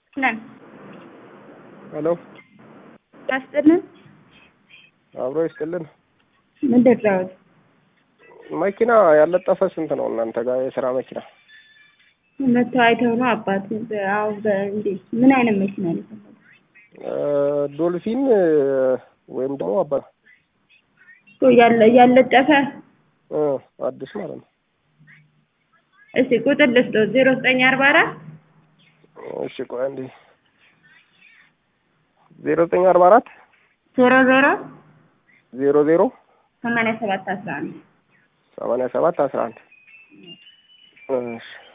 ነን ሄሎ ያስጥልን አብሮ ይስጥልን። ምንድን ነው መኪና ያለጠፈ ስንት ነው እናንተ ጋር የስራ መኪና? መተው አይተው ነው አባት አሁ እንዴት ምን አይነት መኪና ነው የፈለጉት? እ ዶልፊን ወይም ደግሞ አባ እኮ ያለ ያለጠፈ እ አዲስ ማለት ነው። እስቲ ቁጥር ልስጠው ዜሮ ዘጠኝ አርባ አራት እሺ ቆይ አንዴ ዜሮ ዘጠኝ አርባ አራት ዜሮ ዜሮ ዜሮ ዜሮ ሰማንያ ሰባት አስራ አንድ ሰማንያ ሰባት አስራ አንድ እሺ